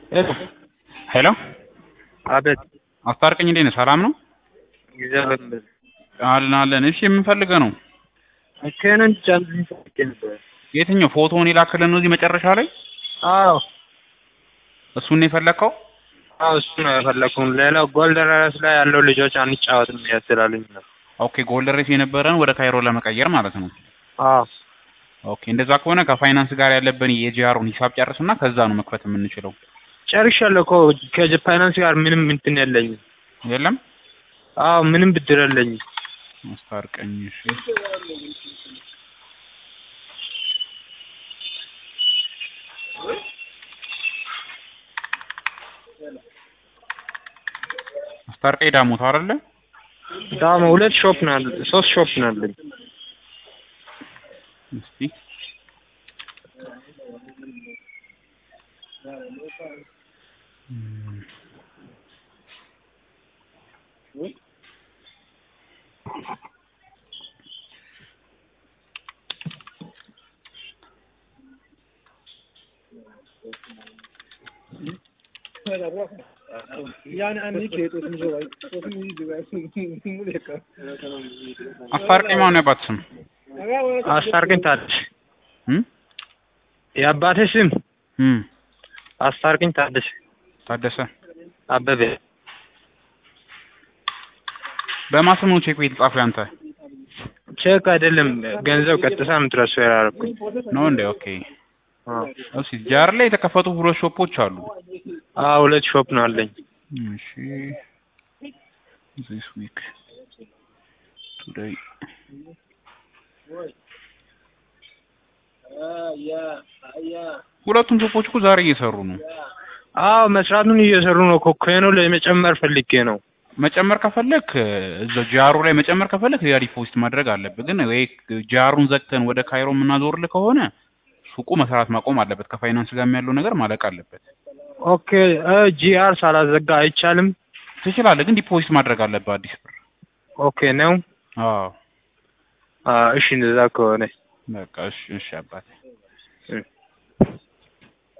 ሄሎ አቤት አስታርቀኝ እንዴት ነህ? ሰላም ነው እግዚአብሔር ይመስገን። አለን አለን። እሺ የምንፈልገው ነው መኪናን ጫንልኝ ፈልጌ ነበር። የትኛው ፎቶውን የላክልን ነው እዚህ መጨረሻ ላይ አዎ እሱን ነው የፈለግከው? አዎ እሱ ነው የፈለኩት። ሌላው ጎልደን ራስ ላይ ያለው ልጆች አንጫወትም ያስላልኝ ነው። ኦኬ ጎልደን ሬስ የነበረን ወደ ካይሮ ለመቀየር ማለት ነው። አዎ ኦኬ እንደዛ ከሆነ ከፋይናንስ ጋር ያለብን የጂአሩን ሂሳብ ጨርስና ከዛ ነው መክፈት የምንችለው። ጨርሻለሁ እኮ ከፋይናንስ ጋር ምንም እንትን የለኝም። የለም አዎ ምንም ብድር የለኝም። አስታርቀኝ። እሺ አስታርቀኝ ዳሞት አይደለ? ዳሞ ሁለት ሾፕ ነው ያለ ሶስት ሾፕ ነው ያለኝ። እስቲ እም፣ አስታርቀኝ ማን ነው ያባት ስም? አስታርቅኝ ታደሰ እም የአባቴ ስም እም አስታርቅኝ ታደሰ ታደሰ አበበ በማን ስም ነው ቼክ ቤት ጻፈው ያንተ ቼክ አይደለም ገንዘብ ቀጥታ የምትረሳው ያላረኩኝ። ነው እንዴ? ኦኬ አዎ እሺ ጃር ላይ የተከፈቱ ሁለት ሾፖች አሉ። አዎ ሁለት ሾፕ ነው አለኝ። እሺ this week today ሁለቱም ሾፖች እኮ ዛሬ እየሰሩ ነው። አዎ መስራቱን እየሰሩ ነው እኮ ከኖ ለመጨመር ፈልጌ ነው። መጨመር ከፈለክ እዛው ጃሩ ላይ መጨመር ከፈለክ ያ ዲፖዚት ማድረግ አለብህ። ግን ወይ ጃሩን ዘግተን ወደ ካይሮ የምናዞርልህ ከሆነ ሱቁ መስራት ማቆም አለበት። ከፋይናንስ ጋር ያለው ነገር ማለቅ አለበት። ኦኬ ጂአር ሳላዘጋ አይቻልም። ትችላለህ፣ ግን ዲፖዚት ማድረግ አለብህ አዲስ ብር። ኦኬ ነው። አዎ አዎ እሺ እንደዛ ከሆነ በቃ እሺ፣ እሺ አባቴ እ